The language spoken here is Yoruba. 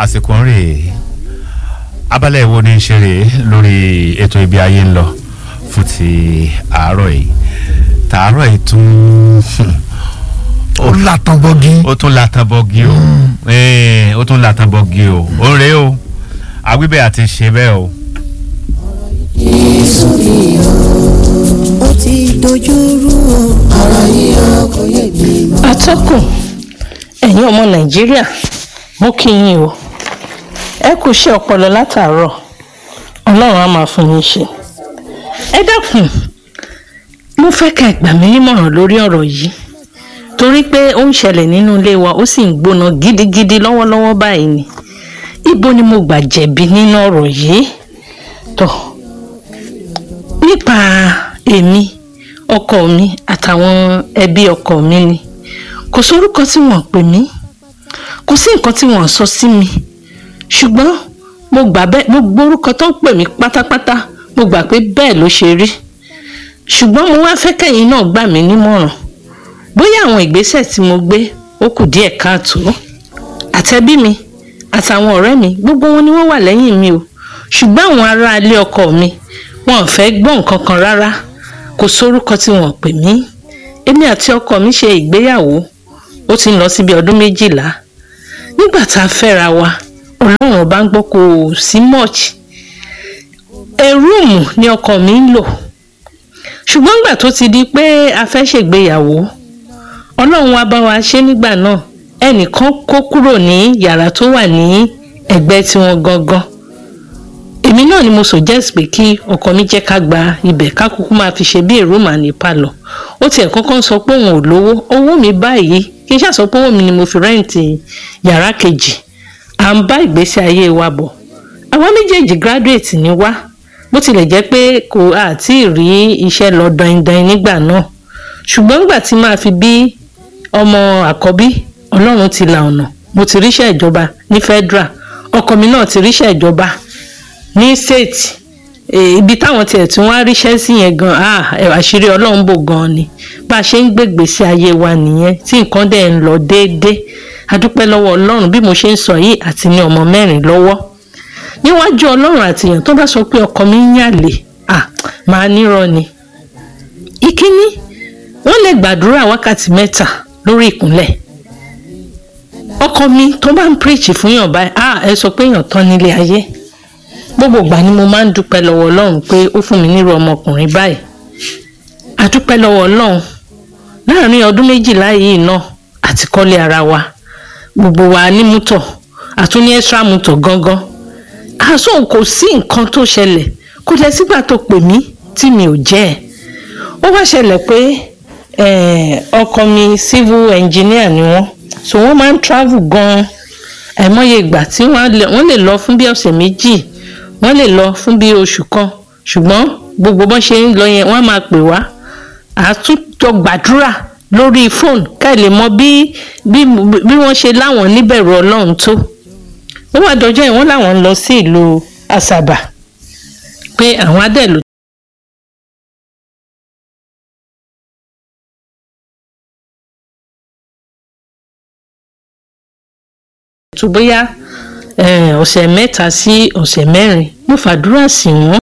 àsìkò ń rèé abala ìwo ni ń ṣe rèé lórí ètò ibi ayé ń lọ fún ti àárọ̀ yìí tàárọ̀ yìí tún ó làtàn bọ́gí. ó tún latan bọ́gí o Eh, ó tún latan bọ́gí o ó ń rèé o àwíbẹ̀ àti ṣe bẹ́ẹ̀ o. Jésù ni o, ó ti dojú rú o, ọ̀rọ̀ yìí ó kò yé mi mọ́. atọ́kùn ẹ̀yin ọmọ nàìjíríà mo kí yín o ẹ kú iṣẹ́ ọpọlọ látàárọ̀ ọlọ́run á máa fún yín ṣe ẹ dákun mo fẹ́ ká ẹ gbà mí nímọ̀ràn lórí ọ̀rọ̀ yìí torí pé ó ń ṣẹlẹ̀ nínú ilé wa ó sì ń gbóná gidigidi lọ́wọ́lọ́wọ́ báyìí ni ibo ni mo gbà jẹ̀bi nínú ọ̀rọ̀ yìí tó nípa èmi ọkọ mi àtàwọn ẹbí ọkọ mi ni kò sórúkọ tí wọ́n pè mí kò sí nǹkan tí wọ́n sọ sí mi ṣùgbọ́n mo gbà bẹ́ẹ̀ gbogbo orúkọ tó ń pè mí pátápátá mo gbà pé bẹ́ẹ̀ ló ṣe rí ṣùgbọ́n mo wá fẹ́ kẹ́yìn náà gbà mí nímọ̀ràn bóyá àwọn ìgbésẹ̀ tí mo gbé ó kù díẹ̀ káàtó àtẹbí mi àtàwọn ọ̀rẹ́ mi gbogbo wọn ni wọ́n wà lẹ́yìn mi o ṣùgbọ́n àwọn ará ilé ọkọ mi wọn ò fẹ́ gbọ́ nǹkan kan rárá kò sórúkọ tí wọ́n pè mí èmi àti ọkọ mi ṣe ìgbéyàwó ó ti ń lọ síbi ọdún méjìlá nígbà tá a fẹ́ra wa ọlọ́run ọba ń gbọ́ kò sí much ẹrúùmù ni ọkọ mi ń lò ṣùgbọ́n nígbà tó ti di pé a fẹ́ ṣègbéyàwó ọlọ́run wa bá wa ṣe nígbà náà ẹnìkan kó kúrò ní yàrá tó wà ní ẹ̀gbẹ́ tiwọn gangan èmi náà ni mo suggest pé kí ọkọ mi jẹ́ ká gba ibẹ̀ ká kúkú máa fi ṣe bí èrò màá ní palọ̀ ó tiẹ̀ kọ́kọ́ sọ pé òun ò lówó owó mi báyìí kí n ṣàṣọ pé owó mi ni mo fi rẹ́ǹtì yàrá kejì à ń bá ìgbésí ayé wa bọ̀ àwa méjèèjì graduate ni wá bó tilẹ̀ jẹ́ pé kò àti rí iṣẹ́ lọ dandan nígbà náà ṣùgbọ́n nígbà tí máa fi bí ọmọ àkọ́bí ọlọ́run ti la ọ̀nà mo ti ríṣẹ́ ìjọba ní federal ọkọ mi náà ti ríṣẹ́ ìjọba ní state eh, ibi táwọn tiẹ̀ tí wọ́n á ríṣẹ́ sí yẹn gan ah ẹ̀, àṣírí ọlọ́run bò gan ni bá a ṣe ń gbègbèsè ayé wa nìyẹn tí nǹkan dẹ̀ ń lọ déédéé adúpẹ́ lọ́wọ́ ọlọ́run bí mo ṣe ń sọ yìí àti ní ọmọ mẹ́rin lọ́wọ́ níwájú ọlọ́run àtìyàn tó bá sọ pé ọkọ mi ń yàlè ah màá nírọ́ ni ìkíní wọ́n lè gbàdúrà wákàtí mẹ́ta lórí ìkúnlẹ̀ ọkọ mi tó bá ń preach fún yàn báyìí ah ẹ sọ pé yàn tán nílé ayé gbogbo ìgbà ni mo máa ń dúpẹ́ lọ́wọ́ ọlọ́run pé ó fún mi nírú ọmọkùnrin báyìí àdúpẹ́ lọ́wọ́ ọlọ́run láàrin ọdún méjìlá yìí náà àti kọ́lé ara wa gbogbo wa ní mútọ̀ àtún ní extra mútọ̀ gangan àṣọ kò sí nǹkan tó ṣẹlẹ̀ kò dẹ̀ sígbà tó pè mí tí mi ò jẹ́ ẹ̀ ó wá ṣẹlẹ̀ pé eh, ọkọ mi civil engineer ni wọ́n so wọ́n máa ń travel gan-an àìmọye ìgbà tí wọ́n á lè- wọ́n lè lọ fún bí ọ̀sẹ̀ méjì wọ́n lè lọ fún bí oṣù kan ṣùgbọ́n gbogbo bọ́n ṣe ń lọ yẹn wọ́n á máa pè wá àtúntò gbàdúrà lórí fóònù ká ẹ lè mọ bí bí bí wọ́n ṣe láwọn níbẹ̀rù ọlọ́run tó ó wà dọjọ́ yìí wọ́n láwọn ń lọ sí ìlú àṣàbà pé àwọn adẹ́lù tó bóyá eh, ọ̀sẹ̀ mẹ́ta sí ọ̀sẹ̀ mẹ́rin mo fàdúrà sí wọn